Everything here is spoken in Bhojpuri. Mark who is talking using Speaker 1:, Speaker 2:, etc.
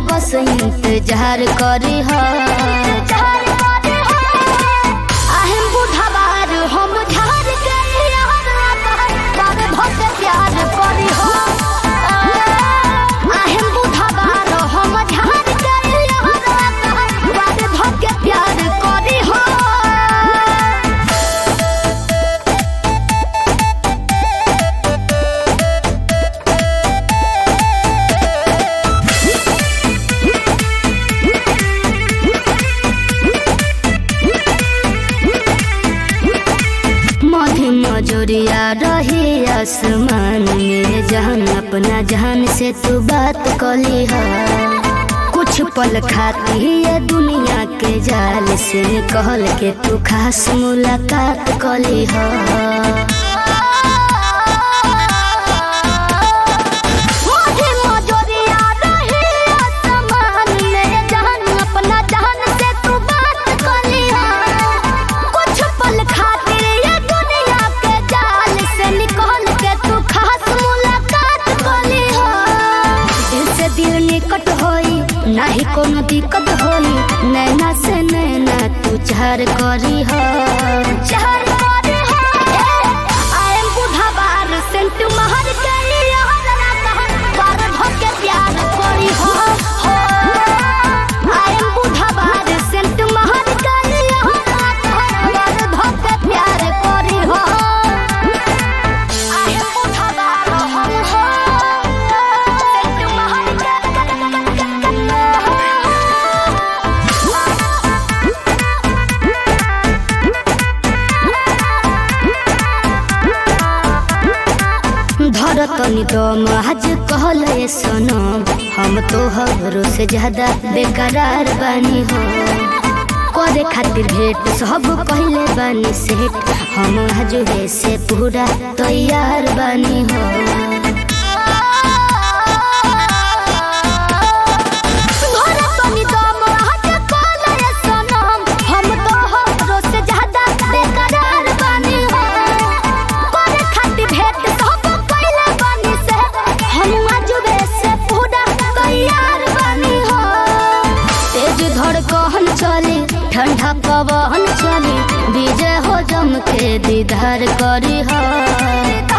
Speaker 1: बस इंतजार करी हो आहें बुढ़ाबार हम झार के यार बार भक्त प्यार करी हो आहें बुढ़ाबार हम झार के यार बार भक्त प्यार करी हो मधी मजोरिया रही आसमान में जहान अपना जहान से तू बात कली है कुछ पल खाती ये दुनिया के जाल से कहल के तू खास मुलाकात कली है मधी मजोरिया रही आसमान में जहान अपना जहान से तू बात कली है कुछ पल खातिर ये दुनिया के जाल से निकल के तू खास मुलाकात कली हो दिल से दिल निकट होई नाही कोनो दिक्कत होई नैना से नैना तू चार करी हो चार करी हो आई एम बुढ़ाबार सेंट महर के यार ना कहन बार भके प्यार करी हो हो आई एम बुढ़ाबार सेंट महर के यार ना कहन बार भके प्यार करी हो आई एम बुढ़ाबार हम हो सेंट महर धरतनी दम आज कहल सनम हम तो हरो से ज्यादा बेकरार बानी हो करे खातिर भेंट सब कहले बानी सेठ हम आज से पूरा तैयार बानी हो धरतनी दम आज कहल सनम हम तो हरो से ज्यादा बेकरार बानी हो करे खातिर भेंट सब कइले बानी से हम आजुबे से पूरा तैयार बानी हो तेज धड़कन चली ठंडा पवन चली विजय हो जम के दीदार करी हो